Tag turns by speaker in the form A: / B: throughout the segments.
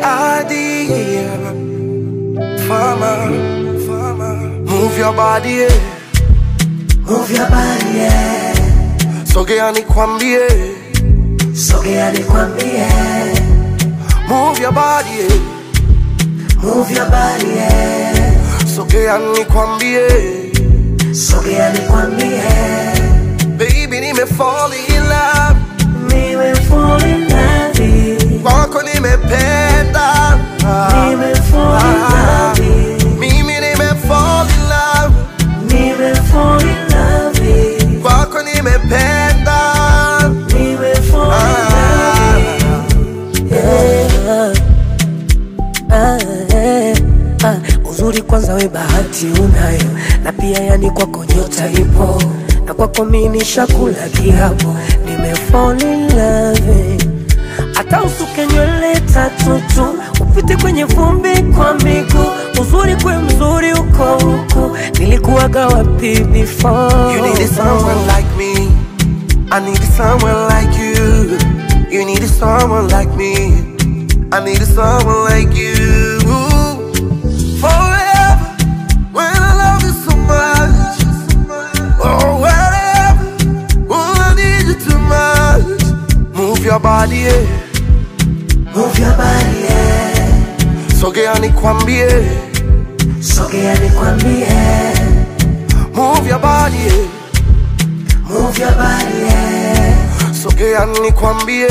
A: idea. Farmer, farmer, move your body, yeah.
B: Move your body, yeah.
A: Sogea nikwambie,
B: Sogea nikwambie.
A: move your body, yeah.
B: Move your body, yeah.
A: Sogea nikwambie,
B: Sogea nikwambie.
A: baby nime fall in love,
B: Nime fall in love.
A: kwako nimependa.
B: Nime fall in love.
A: Mimi nime fall in love,
B: Nime fall in love.
A: kwako nimependa.
B: Nime fall in love. Yeah. Ah, eh, ah. Uzuri kwanza we bahati unayo na pia yani kwako nyota ipo na kwako mi nishakula kiapo nime fall in love hata usuke nywele tatu tu upite kwenye vumbi kwa miguu uzuri kwe mzuri uko huku nilikuwaga wapi before
A: You need someone like me. I need someone like you. You need someone like me. I need someone like you. Forever. When I love you so much. Oh, wherever. Oh, I need you too much. Move your body, yeah.
B: Move your body, yeah.
A: Sogea nikwambie.
B: Sogea nikwambie
A: Move your body, yeah.
B: Move your body, yeah.
A: Sogea nikwambie.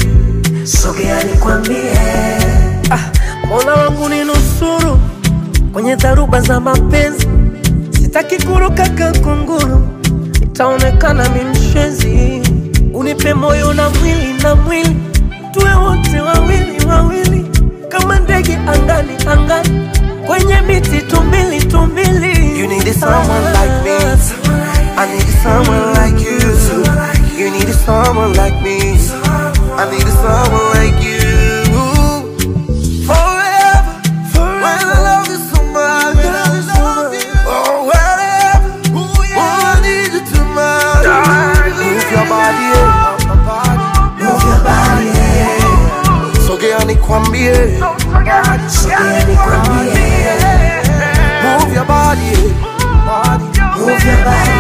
B: Sogea nikwambie ah, Mola wangu ni nusuru kwenye dharuba za mapenzi, sitaki kuruka kakunguru, itaonekana mi mshenzi. Unipe moyo na mwili na mwili, tuwe wote wawili wawili, kama ndege angani angani, kwenye miti tumbili tumbili.
A: You need someone like me. I need someone like you. You need someone like me. I need someone like you. Forever. When I love you so much. Oh, wherever. Oh, I need you too much. Move your body, yeah.
B: Move your body, yeah.
A: Sogea nikwambie.
B: Sogea nikwambie
A: Move your body, yeah.
B: Move your body,